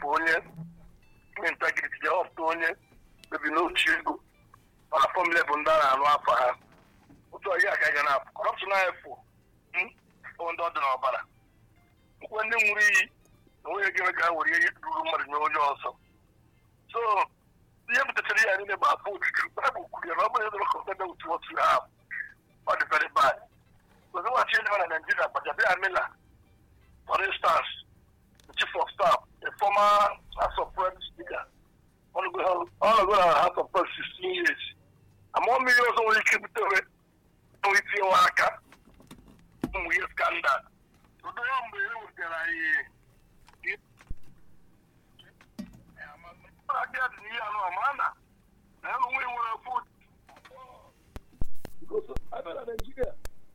onye nwe integrity je họpụta onye mebi n'otu ego mana fọmule bụ ndị a na-anụ afọ ha otu ọhịa ka ga na-apụ kọrọpshọn anyị fụ bụ ndị ọ dị n'ọbara nkwe ndị nwụrụ iyi na onye ga-eme ka ha were ihe ruru mmadụ nye onye ọzọ so ihe butetara ya niile bụ afọ ojuju baịbụl kwuru ya na ọ bụrụ ịdọrọ kọmpada otu otu ha ọ dị very bad ozi nwachi ndị na Nigeria gbajabịa Mila for instance the chief of staff a former House of Reps speaker ọ nọgo na House of Reps 16 years ama mmiri ọzọ nwere ike butere nwere itinye aka ụmụ ihe skandal ụdị ya mgbe e wetara anyị aka dị n'ihe anụ ama na na ya nwe nwere afọ Nigeria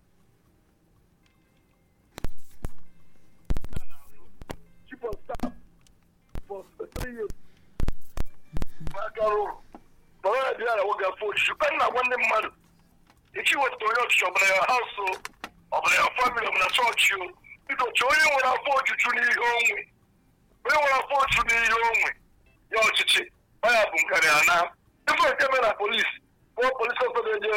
chief of staff for three years n'aka rụrụ nọrọ ya dị ya na nwoge afọ ojuju ka nna gwa ndị mmadụ echi wetara onye ọchịchị ọbụla ya haus ọbụla ya famili ọbụla chọọchị o biko chọọ onye nwere afọ ojuju n'ihe onwe onye nwere afọ ojuju n'ihe onwe ya ọchịchị ọ ya bụ nkarị ana ife nke mere na polisi kpọọ polisi ọsọ na-eje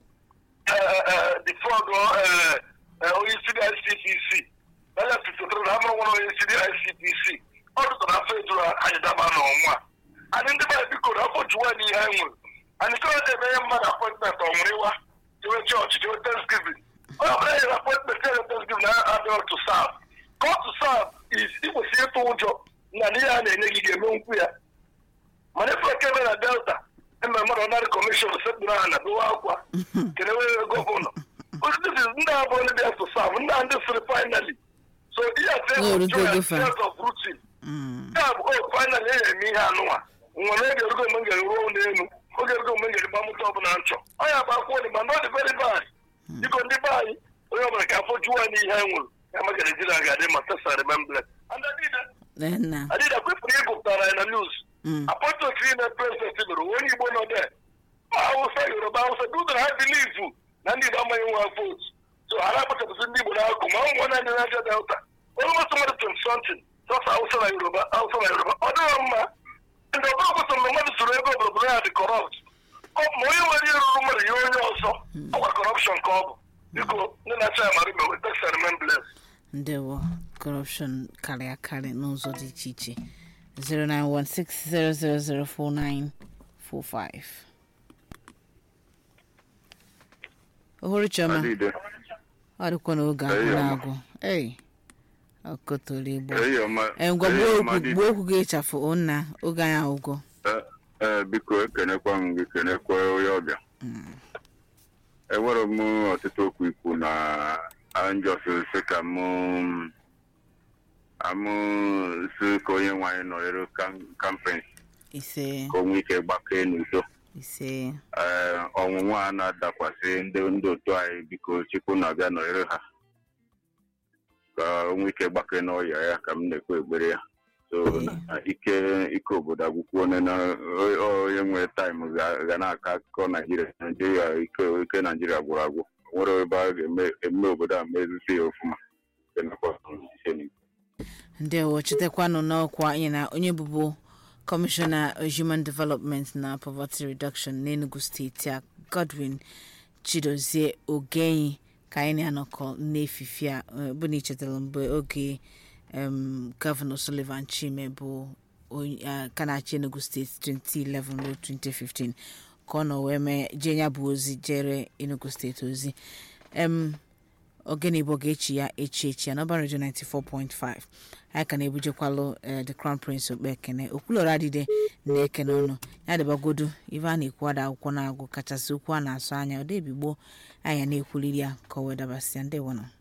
defraud onye isi dị ICPC anya fitotara na amụrụ nwere onye isi dị ICPC ọ dụtara afọ ejuru anyị daba n'ọnwa anyị ndị baa biko na afọ juwa n'ihe anyị nwere anyị chọrọ na-emenye mmadụ apọintment ọ nwere ịwa jewe chọọchị jewe thanksgiving onye ọbụla nyere apọintment ya thanksgiving na adịrọ to serve God to serve is ikwesịrị ịtụ ụjọ na n'ihe a na-enye gị ga-eme nkwu ya mana ife eke eme na delta eme mmadụ ọnarị kọmishọn sekpụrụ aha na dowe akwa kenewe gọvanọ osisi ndị a bụ ndị bịa to serve ndị a ndị sịrị finally so ihe a tears of routine ya bụ o finally enye eme ihe anụnwa nwere oge erugo mgbe m ga-eruo n'elu oge erugo mgbe m ga-erigba mụta ọbụla nchọ ọ ya bụ akwụkwọ dị ma na ọ dị very bad biko ndị be anyị onye ọbụla ka afọ juwa n'ihe anyị nwere ya maka Nigeria ga-adị ma tesa remembrance and adịda kwefụrụ ịgụpụtara anyị na news apọtọt ime prezident mere onye igbo nọ de hausa yoruba hausa dudara ha bilivu na ndị igbo amaghị nwa vootu so ha na-akpachapụsị ndị igbo na-akụ ma ụmụ naanị na-aja delta onye masị mmadụ twenty something sọsọ hausa na yoruba hausa na yoruba ọ dịghị mma ndị ọbụla kwesịrị na mmadụ soro ego obodo ya dị kọrọpt ma onye nwere ihe ruru mmadụ ihe onye ọzọ ọkwa kọrọpshọn ka ọ bụ biko ndị na-acha ya mara imewe teksa remembrance ndewo kọrọpshọn karịa akarị n'ụzọ dị iche iche 09160004945 ohuru chioma ọ dịkwa n'oge agwụ na-agwụ ei ọkọtọrọ igbo ngwa gbuo okwu gị ịchafụ nna oge anyị agwụgwọ ee biko ekenekwa m gị kenekwa onye ọbịa enwere m ọtụtụ okwu ikwu na njọsisi ka m amụsị ka onye nwanyị nọrịrị kampen ise ka o nwee ike gbakee n'udo ise ee ọnwụnwa a na-adakwasị ndị ndị otu anyị biko chukwu na-abịa nọrịrị ha ka o nwee ike gbakee n'ọya ya ka m na-ekwe ekpere ya so ike ike obodo agwụkwọ onye na onye nwere taịm ga na-akọ akụkọ naijiria naijiria ike ike naijiria gwụrụ agwụ nwere ebe a ga-eme obodo a mezisi ya ọfụma ndewo chetakwanụ n'ọkwa anyị na onye bụbu kọmishọna human development na poverty reduction n'enugu steeti a godwin chidozie ogenyi ka anyị na-anọkọ n'efifi a bụ na ichetara mgbe oge gọvanọ sullivan chime bụ ka na-achị enugu steeti 2011 ruo 2015 ka ọ nọ wee mee jee ya bụ ozi jere enugu steeti ozi ogene igbo ga-echi ya echi echi ya n'ọba redio 94.5 anyị ka na-ebujekwalụ the crown prince okpe ekene okwulọrọ adịde na ekene ọnụ ya dịbagodu ife a na-ekwu ada akwụkwọ na-agụ kachasị okwu a na-asụ anya ọ debigbo anya na-ekwuliri ya ka o wee dabasịa ndị wọnọ